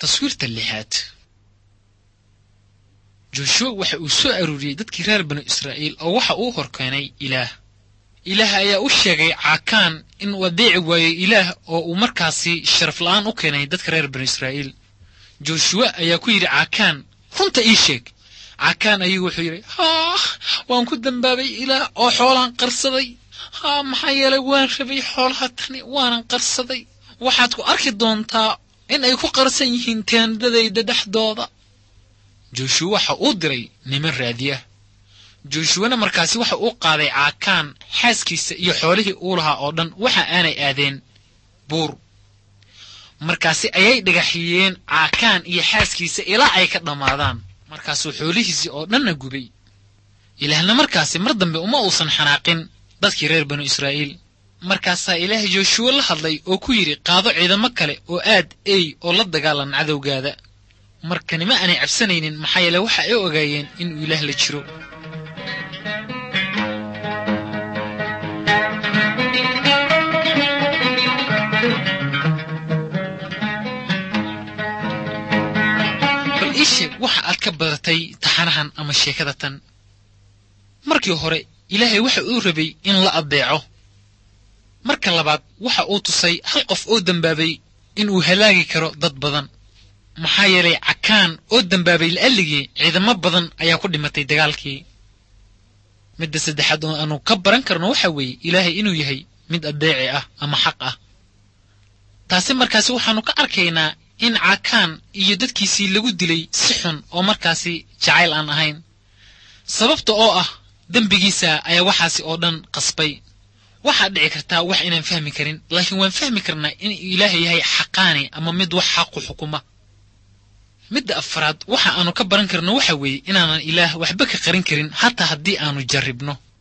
taswiirta lixaad joshua waxa uu soo aruuriyey dadkii reer banu israa'iil oo waxa uu horkeenay ilaah ilaah ayaa u sheegay caakaan inuu adeeci waayo ilaah oo uu markaasi sharaf la'aan u keenay dadka reer banu israa'iil joshuwa ayaa ku yidhi caakaan runta ii sheeg caakaan ayuu wuxuu yidhi haah waan ku dembaabay ilaah oo xoolaan qarsaday haa maxaa yeelay waan rabay xoolaha tani waanan qarsaday waxaad ku arki doontaa in ay ku qarsan yihiin teendadayda dhexdooda joshuwa waxa uu diray niman raadiya joshuwana markaasi waxa uu qaaday caakaan xaaskiisa iyo xoolihii uu lahaa oo dhan waxa aanay aadeen buur markaasi ayay dhagaxiyeen caakaan iyo xaaskiisa ilaa ay ka dhammaadaan markaasuu xoolihiisii oo dhanna gubay ilaahna markaasi mar dambe uma uusan xanaaqin dadkii reer banu israa'iil markaasaa ilaah jooshuwa la hadlay oo ku yidhi qaado ciidamo kale oo aad ey oo la dagaalan cadowgaada markanima aanay cabsanaynin maxaa yeele waxa ay ogaayeen inuu ilaah la jiro bal ii sheeg waxa aad ka badatay taxanahan ama sheekada tan markii hore ilaahay waxa uu rabay in la addeeco marka labaad waxa uu tusay hal qof oo dembaabay inuu halaagi karo dad badan maxaa yeelay cakaan oo dembaabay la'alligii ciidamo badan ayaa ku dhimatay dagaalkii midda saddexaad oo aanu ka baran karno waxa weeye ilaahay inuu yahay mid addeeci ah ama xaq ah taasi markaasi waxaannu ka arkaynaa in cakaan iyo dadkiisii lagu dilay si xun oo markaasi jacayl aan ahayn sababta oo ah dembigiisa ayaa waxaasi oo dhan qasbay waxaad dhici kartaa wax inaan fahmi karin laakiin waan fahmi karnaa inuu ilaahay yahay xaqaani ama mid wax xaqu xukuma midda afraad waxa aanu ka baran karno waxa weeye inaanan ilaah waxba ka qarin karin hataa haddii aanu jarribno